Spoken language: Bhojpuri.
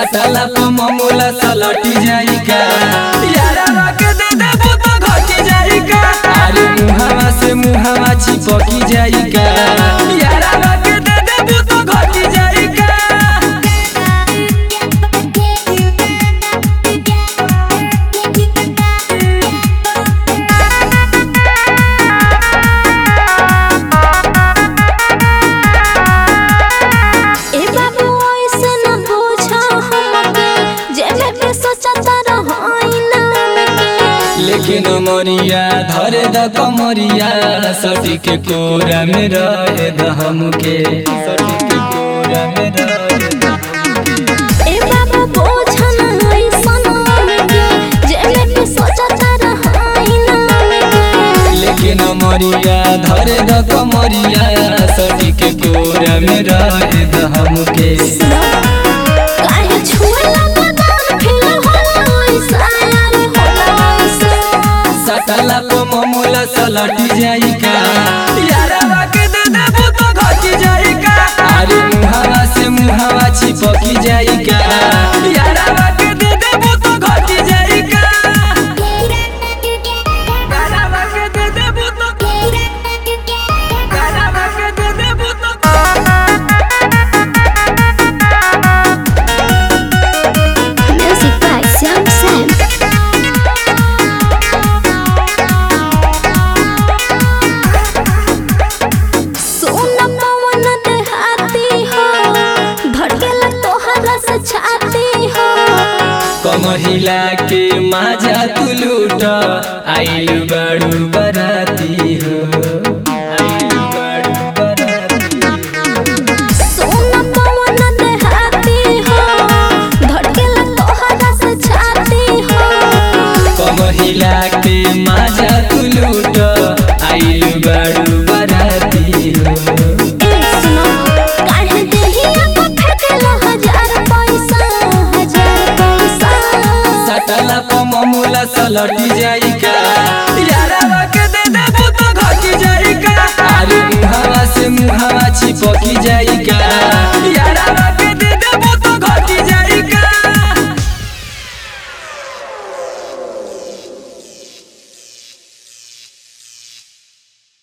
सटला पे ममूला सलटी जाई का यारा के दे देबू तो घटी जाई का अरे मुहावा से मुहावा चिपकी जाई का यारा के दे देबू तो घटी जाई का ए बाबू ऐसे न पूछो हमके जेबे पे सोचता रहोई नाम के लेकिन मोरिया धरे द कमरिया सटी के कोरा में रहे द हमके सटी के कोरा में रहे द ए बाबू पूछो न ऐसन हमके जेबे पे सोचता रहोई नाम के लेकिन मोरिया धरे द कमरिया सटी के कोरा में रहे द हमके काहे छुएला बदन फिर होला ऐसा यार होला ऐसा सटला पे ममूला सलटी जाई का यारा के दे देबू तो घटी जाई का अरे मुहावा से मुहावा चिपकी जाई का यारा के दे देबू तो घटी जाई का यारा के दे देबू तो यारा के दे देबू तो Music by Sam Sam. सोन पवन देहाती हो धड़केला तोहरा से छाती हो कमहिला के माजा तू लूट आइल बड़ू बराती हो आइल बड़ू बराती सोन पवन देहाती हो धड़केला तोहरा से छाती हो कमहिला के माजा तू लूट आइल बड़ू बराती हो ए सुनो काहे देहिया को फेंकेला हजार पैसा हजार पैसा सटला प ममूला सलटी जाई का यारा के दे देबू तो